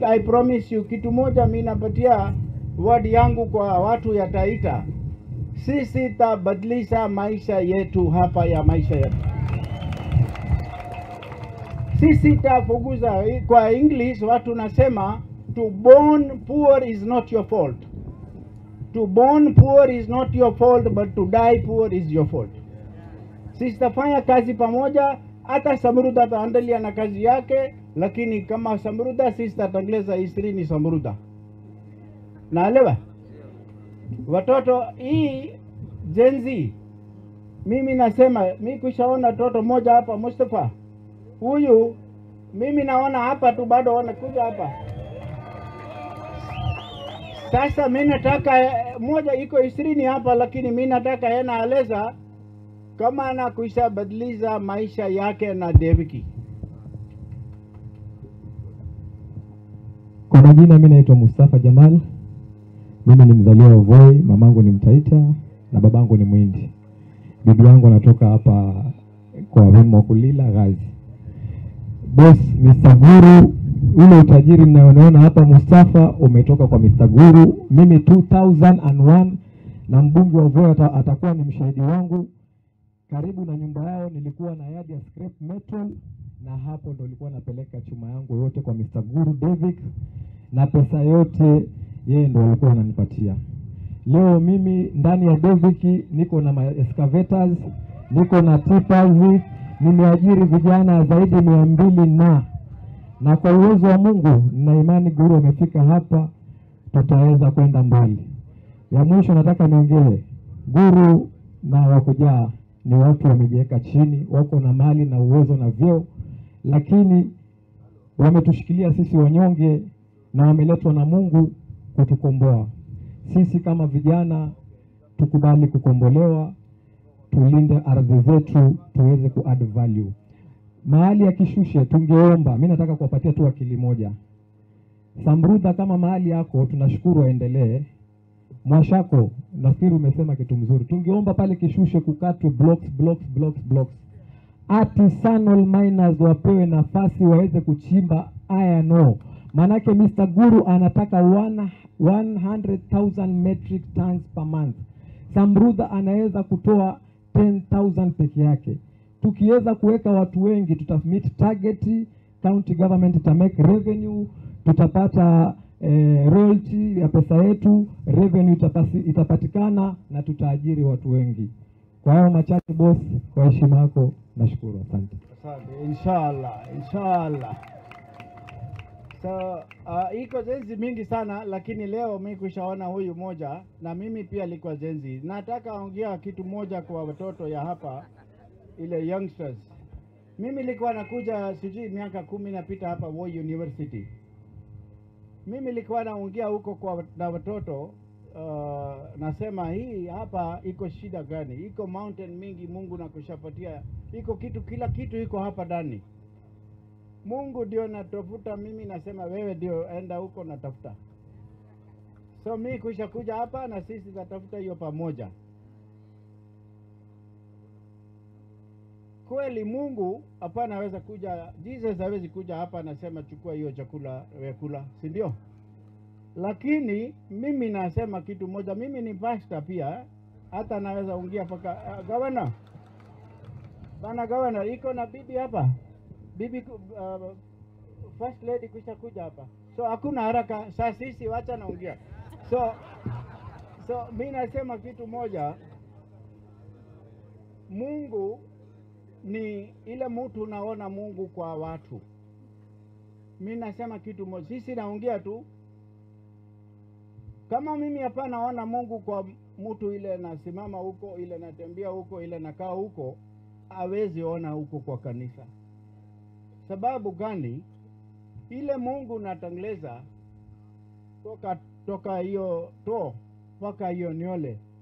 I promise you kitu moja, mi napatia word yangu kwa watu ya Taita, sisi tabadilisha maisha yetu hapa ya maisha yetu sisi tafuguza kwa English watu nasema to born poor is not your fault. To born poor is not your fault but to die poor is your fault. Sisi tafanya kazi pamoja, hata Samruda ataendelea na kazi yake, lakini kama Samruda sisi tatengeleza isiri ni Samruda. Naelewa watoto, hii Gen Z, mimi nasema mi kushaona toto moja hapa Mustafa huyu mimi naona hapa tu bado wanakuja hapa sasa. Mi nataka eh, moja iko ishirini hapa, lakini mi nataka yeye naeleza kama anakuisha badilisha maisha yake na Deviki. Kwa majina mi naitwa Mustafa Jamal. Mimi ni mzaliwa wa Voi, mamangu ni Mtaita na babangu ni Mwindi. Bibi yangu anatoka hapa kwa Wimo Kulila Ghazi. Boss Mr. Guru, ule utajiri mnayoona hapa Mustafa umetoka kwa Mr. Guru. Mimi 2001 na mbunge wa Voi ata, atakuwa ni mshahidi wangu. Karibu na nyumba yao nilikuwa na yadi ya scrap metal, na hapo ndo nilikuwa napeleka chuma yangu yote kwa Mr. Guru David, na pesa yote yeye ndo alikuwa ananipatia. Leo mimi ndani ya Deviki niko na ma excavators, niko na tippers, nimeajiri vijana zaidi mia mbili na na kwa uwezo wa Mungu na imani Guru amefika hapa, tutaweza kwenda mbali. Ya mwisho nataka niongee, Guru na wakujaa ni watu wamejiweka chini, wako na mali na uwezo na vyeo, lakini wametushikilia sisi wanyonge na wameletwa na Mungu kutukomboa sisi kama vijana. Tukubali kukombolewa, tulinde ardhi zetu, tuweze ku add value mahali ya kishushe. Tungeomba, mi nataka kuwapatia tu akili moja. Samrudha, kama mahali yako, tunashukuru aendelee. Mwashako, nafikiri umesema kitu mzuri. Tungeomba pale kishushe kukatwe blocks, blocks, blocks, blocks. Artisanal miners wapewe nafasi waweze kuchimba iron ore. Maanake Mr. Guru anataka one- 100,000 metric tons per month. Samrudha anaweza kutoa 10,000 peke yake. Tukiweza kuweka watu wengi, tuta meet target, county government ita make revenue, tutapata eh, royalty ya pesa yetu, revenue itapasi, itapatikana na tutaajiri watu wengi. Kwa hayo machache boss, kwa heshima yako nashukuru, asante. Asante, inshallah, inshallah. So uh, iko zenzi mingi sana, lakini leo mi kushaona huyu moja, na mimi pia likuwa zenzi. Nataka ongea kitu moja kwa watoto ya hapa, ile youngsters. Mimi nilikuwa nakuja sijui miaka kumi napita hapa Voi University. Mimi nilikuwa naongea huko kwa na watoto uh, nasema hii hapa iko shida gani? Iko mountain mingi Mungu nakushapatia, iko kitu, kila kitu iko hapa ndani. Mungu ndio natafuta, mimi nasema wewe ndio enda huko natafuta. So mi kuisha kuja hapa na sisi tatafuta hiyo pamoja. Kweli Mungu hapana aweza kuja, Jesus hawezi kuja hapa anasema chukua hiyo chakula wekula, si ndio? Lakini mimi nasema kitu moja, mimi ni pastor pia, hata naweza ongea paka uh, gavana bana, gavana iko na bibi hapa bibi uh, first lady kisha kuja hapa, so hakuna haraka. Saa sisi wacha naongea, so so mi nasema kitu moja, Mungu ni ile mtu unaona Mungu kwa watu. Mi nasema kitu moja, sisi naongea tu kama mimi hapa naona Mungu kwa mtu ile nasimama huko, ile natembea huko, ile nakaa huko, hawezi ona huko kwa kanisa. Sababu gani? Ile Mungu natangeleza toka toka hiyo to mpaka hiyo niole